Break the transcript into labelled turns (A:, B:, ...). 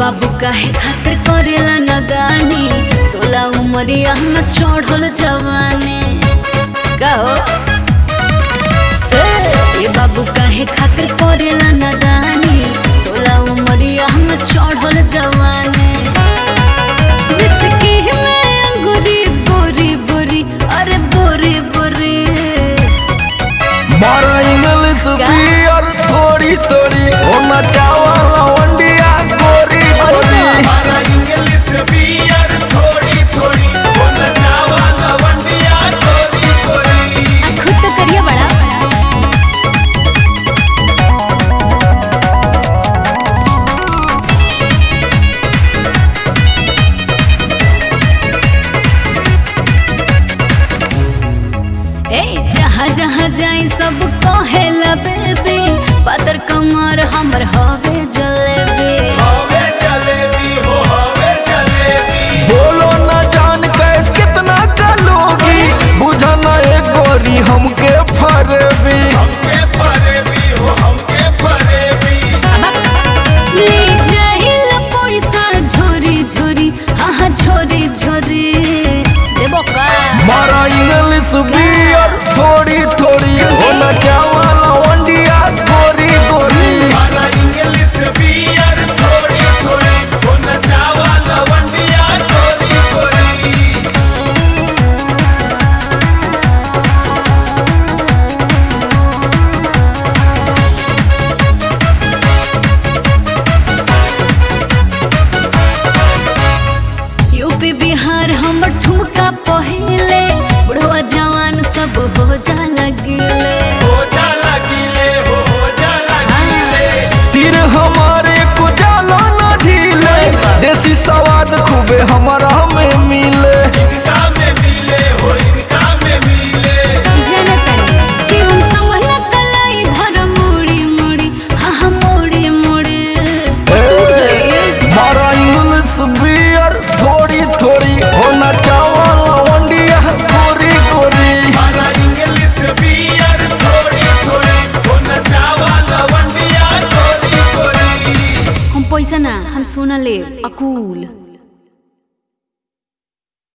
A: बाबू काहे खातिर करेला नदानी सोला उमरिया में चढ़ल जवानी कहो ए बाबू काहे खातिर करेला नदानी सोला उमरिया में चढ़ल जवानी विस्की में अंगूरी बोरी बोरी अरे बोरी बोरी
B: मारा इंग्लिश बियर थोड़ी थोड़ी होना चावल वंडिया गोरी गोरी
C: हमारा इंग्लिश बियर थोड़ी थोड़ी होना चावा लवंडिया थोड़ी थोड़ी
A: आ, खुद तो करिए बड़ा ए जहाँ जहाँ जाई सब कहेला बेबी पातर कमर हमर हवे जलेबी
C: हवे जलेबी हो हवे जलेबी
B: बोलो न जान कैस कितना कलोगी बुझा न एक गोरी हमके फरबी
C: हमके फरेबी हो हमके फरेबी
A: ले जाइल पैसा झोरी झोरी हाँ झोरी झोरी देबो का
B: मारा इंग्लिश बियर थोड़ी थोड़ी होना चावल वंडिया गोरी गोरी
C: हमारा इंग्लिश बियर थोड़ी थोड़ी होना चावा लवंडिया थोड़ी थोड़ी
A: यूपी बिहार हमर ठुमका पहिले बुढ़वा जवान सब हो जा लगिले
C: हो जा लगिले हो हो जा लगिले
B: तीर हमारे को जाला न ढीले देसी स्वाद खूबे हमारा में मिले
C: इनका में मिले हो इनका में मिले
A: जनतनी शिवम समहला कलाई धर मोड़ी मोड़ी हाँ हाँ मोड़ी मोड़ी
B: मारा इंग्लिश बियर थोड़ी थोड़ी होना चावल वंडिया गोरी गोरी
C: हमारा इंग्लिश बियर थोड़ी थोड़ी होना चावा लवंडिया थोड़ी थोड़ी
A: हम पैसा ना हम सोना ले अकूल